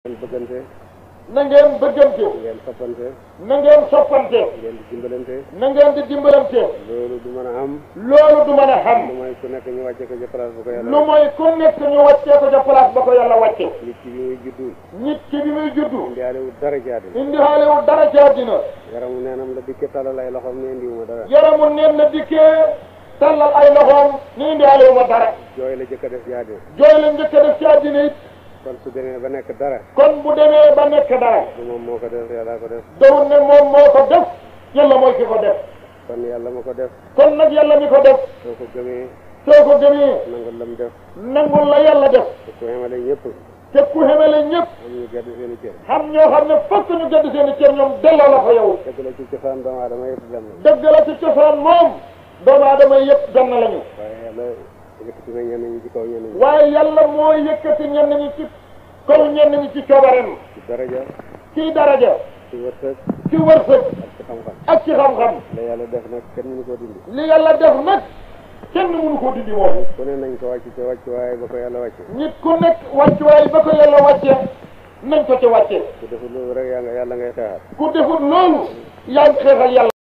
ngeen bëggante na ngeen bëggante ngeen soppante na ngeen soppante ngeen di dimbalante na ngeen di dimbalante loolu du mën a am loolu du mën a xam lu mooy ku nekk ñu wàcce ko ci place bu ko yàlla lu mooy ku nekk ñu wàccee ko ca place ba ko yàlla wàcce nit ki bi muy juddu nit ki bi muy juddu indiwaale wu dara ci àddina indi xaalewul dara ci àddina yaramu neenam la dikke talal ay loxoom ne indiwuma dara yaramu neen na dikkee tallal ay loxoom ni indi xaalewuma dara jooy la jëkk a def ci àddina jooy la njëkk a def ci àddina it kon su demee ba nekk dara kon bu demee ba nekk dara du moom moo ko def yàlla ko def dawul ne moom moo ko def yàlla mooy ki ko def kon yàlla ma ko def kon nag yàlla mi ko def soo ko gëmee soo ko gëmee nangul lam def nangul la yàlla def te ku xamale ñëpp te ku xemele ñëpp am ñu gedd seen i cër xam ñoo xam ne fokk ñu gëdd seen i cër ñoom delloo la ko yow dëgg la ci cosaan doomu aadama yëpp benn dëgg la ci cosaan moom doomu aadama yëpp benn lañu waaye yàlla yëkkati na ñenn ñi ci kaw ñenn ñi waaye yàlla mooy yëkkati ñenn ñi ci kaw ñenn ñi ci coobareem ci daraja ci daraja ci wërsëg ci wërsëg ak ci xam-xam ak ci xam-xam la yàlla def nag kenn mënu koo dindi li yàlla def nag kenn mënu koo dindi moom ku ne nañ ko wàcc ca wàcc waaye ba ko yàlla wàcce nit ku nekk wàccuwaay ba ko yàlla wàcce nañ ko ci wàcce ku deful loolu rek yaa nga yàlla ngay xeexal ku defut loolu yaa ngi xeexal yàlla